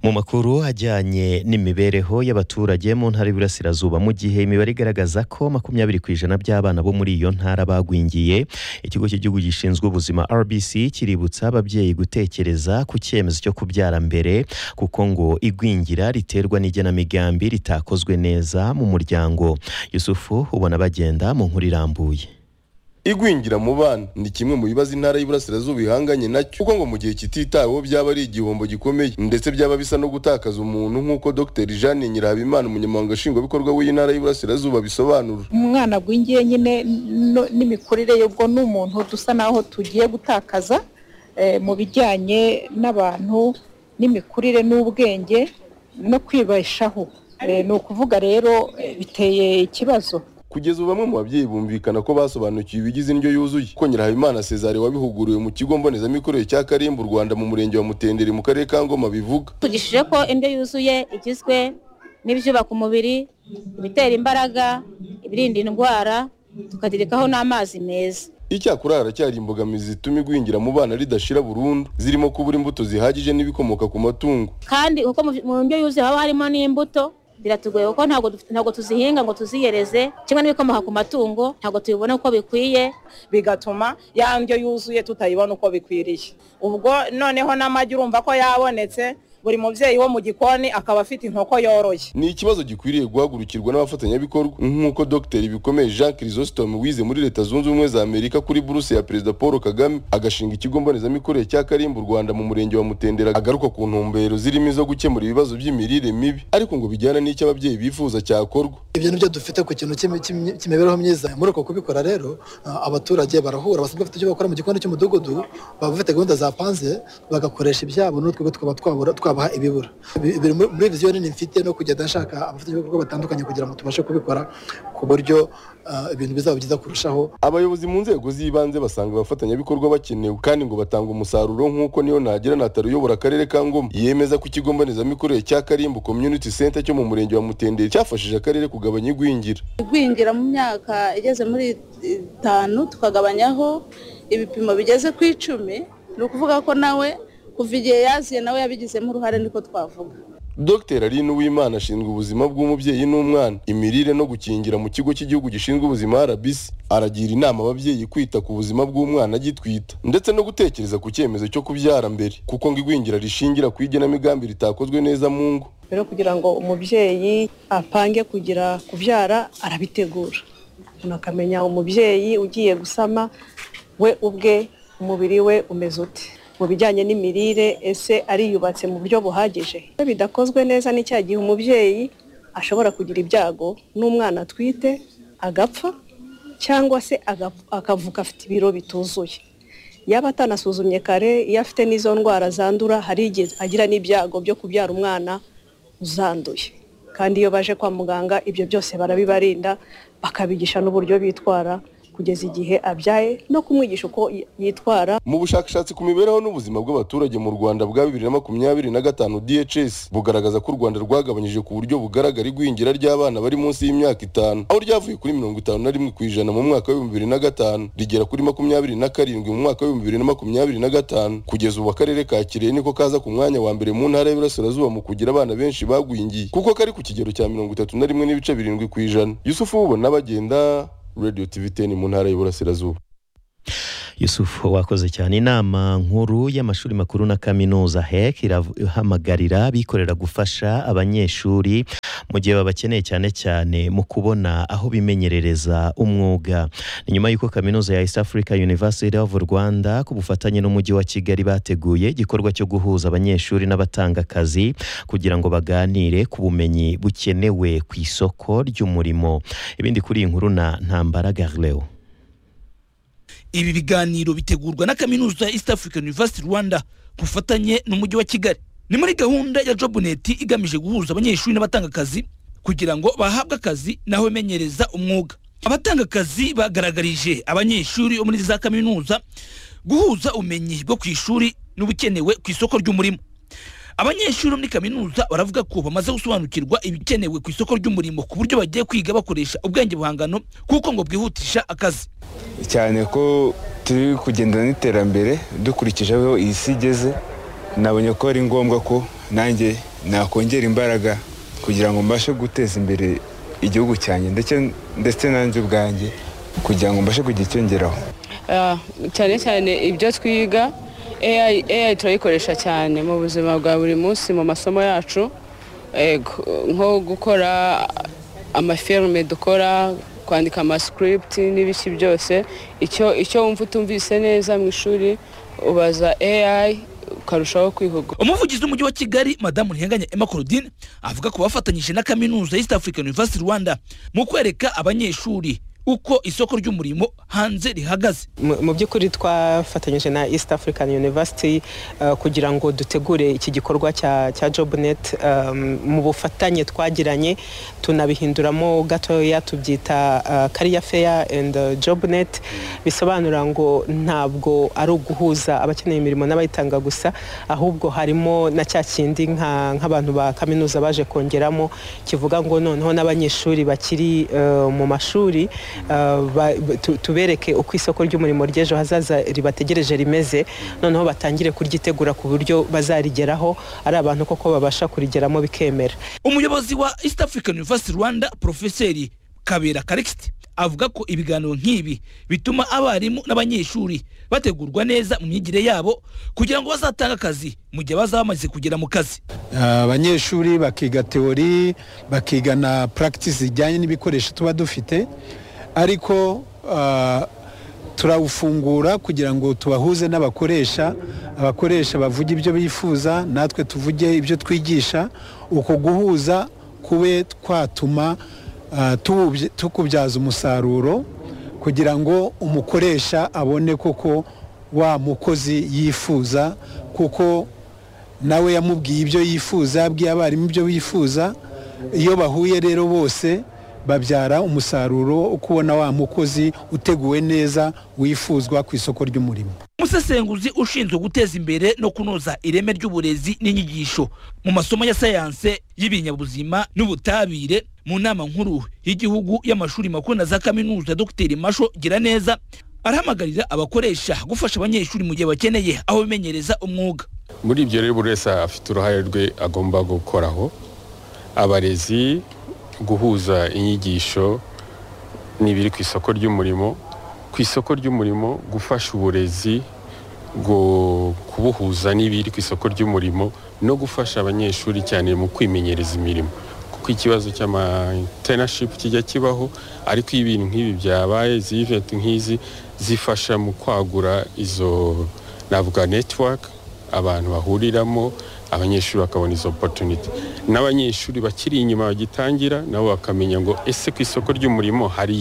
mu makuru ajyanye n'imibereho y'abaturage mu ntara y'Iburasirazuba mu gihe imibare igaragaza ko makumyabiri ku ijana by'abana bo muri iyo ntara bagwingiye ikigo cy'igihugu gishinzwe ubuzima RBC kiributsa ababyeyi gutekereza ku cyemezo cyo kubyara mbere kuko ngo igwingira riterwa n'igenamigambi ritakozwe neza mu muryango Yusufu ubona bagenda mu nkuru irambuye igwingira mu bana ni kimwe mu bibazo intara y'iburasirazuba ihanganye nacyo kuko ngo mu gihe kititaweho byaba ari igihombo gikomeye ndetse byaba bisa no gutakaza umuntu nk'uko dr jeanne nyirahabimana umunyamabanga nshingwabikorwa w'iyi ntara y'iburasirazuba bisobanura umwana agwingiye nyine no- n'imikurire ye ubwo ni umuntu dusa naho tugiye gutakaza eh, mu bijyanye n'abantu n'imikurire n'ubwenge no kwibeshaho Eh, ni ukuvuga rero eh, biteye ikibazo kugeza ubu bamwe mu babyeyi bumvikana ko basobanukiwe ibigize indyo yuzuye ko nyirahabimana cesare wabihuguriwe mu kigo mbonezamikorere cya karimbu rwanda mu murenge wa mutenderi mu karere ka ngoma bivuga tugishije ko indyo yuzuye igizwe n'ibyubaka umubiri ibitera imbaraga ibirinda indwara tukagerekaho n'amazi meza icyakora haracyari imbogamizi zituma igwingira mu bana ridashira burundu zirimo kubura imbuto zihagije n'ibikomoka ku matungo kandi kuko mu- mu ndyo yuzuye haba harimo n'imbuto biratugoye kuko ntabwo dufite- ntabwo tuzihinga ngo tuziyereze kimwe n'ibikomoka ku matungo ntabwo tubibona uko bikwiye bigatuma ya ndyo yuzuye tutayibona uko bikwiriye ubwo noneho n'amagi urumva ko yabonetse buri mubyeyi wo mu gikoni akaba afite inkoko yoroye ni ikibazo gikwiriye guhagurukirwa n'abafatanyabikorwa nk'uko dr bikomeye jean chrysostome wize muri leta zunze ubumwe za amerika kuri buruse ya perezida paul kagame agashinga ikigo mbonezamikorere cya karimbu rwanda mu murenge wa mutendera agaruka ku ntumbero zirimo izo gukemura ibibazo by'imirire mibi ariko ngo bijyana n'icyo ababyeyi bifuza cyakorwa ibyo nibyo dufite ku kintu cy'imi- cy'imi- cy'imibereho myiza muri uko kubikora rero ah, abaturage barahura basabwa bafite icyo bakora mu gikoni cy'umudugudu baba bafite gahunda zapanze bagakoresha ibyabo n'utwe tukaba twabura- twabaha ibibura Bi- biri muri- muri viziyo nini mfite no kugenda nshaka abafatanyabikorwa batandukanye kugira ngo tubashe kubikora ku buryo ah, ibintu bizaba byiza kurushaho abayobozi mu nzego z'ibanze basanga abafatanyabikorwa bakenewe kandi ngo batanga umusaruro nk'uko niyo nagira natari uyobora akarere ka ngoma yemeza ko ikigo mbonezamikorere cya karimbu community center cyo mu murenge wa mutenderi cyafashije akarere kugabanya igwingira igwingira mu myaka igeze muri itanu tukagabanyaho ibipimo bigeze ku icumi ni ukuvuga ko nawe kuva igihe yaziye nawe yabigizemo uruhare niko twavuga Dr Aline Uwimana ashinzwe ubuzima bw'umubyeyi n'umwana, imirire no gukingira mu kigo cy'igihugu gishinzwe ubuzima RBC. Aragira inama ababyeyi kwita ku buzima bw'umwana agitwita ndetse no gutekereza ku cyemezo cyo kubyara mbere kuko ngo igwingira rishingira ku igenamigambi ritakozwe neza mu ngo. rero kugira ngo umubyeyi apange kugira kubyara arabitegura umuntu akamenya umubyeyi ugiye gusama we ubwe umubiri we umeze ute mu bijyanye n'imirire ese ariyubatse mu buryo buhagije iyo bidakozwe neza ni cya gihe umubyeyi ashobora kugira ibyago n'umwana atwite agapfa cyangwa se agap- akavuka afite ibiro bituzuye yaba atanasuzumye kare iyo afite n'izo ndwara zandura hari igihe agira n'ibyago byo kubyara umwana uzanduye kandi iyo baje kwa muganga ibyo byose barabibarinda bakabigisha n'uburyo bitwara kugeza igihe abyaye no kumwigisha uko yi- yitwara Mu bushakashatsi ku mibereho n'ubuzima bw'abaturage mu Rwanda bwa 2025 DHS bugaragaza ko u Rwanda rwagabanyije ku buryo bugaragara igwingira ry'abana bari munsi y'imyaka itanu aho ryavuye kuri 51 ku ijana mu mwaka wa 2005 rigera kuri 27 mu mwaka wa 2025 kugeza ubu akarere ka Kirehe niko kaza ku mwanya wa mbere mu ntara y'Iburasirazuba mu kugira abana benshi bagwingiye kuko kari ku kigero cya 31 n'ibice birindwi ku ijana Yusufu ubona bagenda Radio TV 10 mu ntara y'Iburasirazuba Yusufu wakoze cyane inama nkuru y'amashuri makuru na kaminuza HEC irahamagarira abikorera gufasha abanyeshuri mu gihe babakeneye cyane cyane mu kubona aho bimenyerereza umwuga ni nyuma y'uko kaminuza ya East Africa University of Rwanda ku bufatanye n'umujyi wa Kigali bateguye igikorwa cyo guhuza abanyeshuri n'abatanga akazi kugira ngo baganire ku bumenyi bukenewe ku isoko ry'umurimo ibindi kuri iyi nkuru na Ntambara Garleo ibi biganiro bitegurwa na kaminuza ya east african university rwanda ku bufatanye n'umujyi wa kigali ni muri gahunda ya jobnet igamije guhuza abanyeshuri n'abatanga akazi kugira ngo bahabwe akazi n'aho bimenyereza umwuga abatanga akazi bagaragarije abanyeshuri bo muri za kaminuza guhuza ubumenyi bwo ku ishuri n'ubukenewe ku isoko ry'umurimo abanyeshuri bo muri kaminuza baravuga ko bamaze gusobanukirwa ibikenewe ku isoko ry'umurimo ku buryo bagiye kwiga bakoresha ubwenge buhangano kuko ngo bwihutisha akazi cyane ko turi kugendana n'iterambere dukurikije aho iyi isi igeze nabonye ko ari ngombwa ko nanjye nakongera imbaraga kugira ngo mbashe guteza imbere igihugu cyanjye ndetse ndetse nanjye ubwanjye kugira ngo mbashe kugira icyo ngeraho Ah, cyane cyane ibyo twiga AI AI turayikoresha cyane mu buzima bwa buri munsi mu masomo yacu Ego, nko gukora amafirime dukora kwandika amascript n'ibiki byose icyo icyo wumva utumvise neza mu ishuri ubaza AI ukarushaho kwihugura umuvugizi w'umujyi wa kigali madamu ntihanganye emma claudine avuga ko bafatanyije na kaminuza east african university rwanda mu kwereka abanyeshuri uko isoko ry'umurimo hanze rihagaze mu mu by'ukuri twafatanyije na east african university eh, kugira ngo dutegure iki gikorwa cya cya jobnet um, mu bufatanye twagiranye tunabihinduramo gatoya tubyita eh, career fair and eh, jobnet bisobanura ngo ntabwo ari uguhuza abakeneye imirimo n'abayitanga gusa ahubwo harimo na cya kindi nka- nk'abantu ba kaminuza baje kongeramo kivuga ngo noneho n'abanyeshuri bakiri eh, mu mashuri eh, ba- tu- tubereke uko isoko ry'umurimo ry'ejo hazaza ribategereje rimeze noneho batangire kuryitegura ku buryo bazarigeraho ari abantu koko babasha kurigeramo bikemera umuyobozi wa east african university rwanda porofeseri kabera karikisiti avuga ko ibiganiro nk'ibi bituma abarimu n'abanyeshuri bategurwa neza mu myigire yabo kugira ngo bazatange akazi mu gihe bazaba bamaze kugera mu kazi abanyeshuri bakiga teori bakiga na practice zijyanye n'ibikoresho tuba dufite ariko ah, turawufungura kugira ngo tubahuze n'abakoresha abakoresha bavuge ibyo bifuza natwe tuvuge ibyo twigisha uko guhuza kube twatuma ah, tuwubye- tukubyaza umusaruro kugira ngo umukoresha abone koko wa mukozi yifuza kuko nawe yamubwiye ibyo yifuza yabwiye abarimu ibyo bifuza iyo bahuye rero bose babyara umusaruro wo kubona wa mukozi uteguwe neza wifuzwa ku isoko ry'umurimo umusesenguzi ushinzwe guteza imbere no kunoza ireme ry'uburezi n'inyigisho mu masomo ya sayanse y'ibinyabuzima n'ubutabire mu nama nkuru y'igihugu y'amashuri makuru na za kaminuza dr masho giraneza arahamagarira abakoresha gufasha abanyeshuri mu gihe bakeneye aho bimenyereza umwuga muri ibyo rero buri wese afite uruhare rwe agomba gukoraho abarezi guhuza inyigisho n'ibiri ku isoko ry'umurimo ku isoko ry'umurimo gufasha uburezi gu- kubuhuza n'ibiri ku isoko ry'umurimo no gufasha abanyeshuri cyane mu kwimenyereza imirimo kuko ikibazo cy'amatenashipu kijya kibaho ariko iyo ibintu nk'ibi byabaye izi iventi nk'izi zifasha mu kwagura izo navuga netiwaka abantu bahuriramo abanyeshuri bakabona izo opotuniti n'abanyeshuri bakiri inyuma bagitangira nabo bakamenya ngo ese ku isoko ry'umurimo hari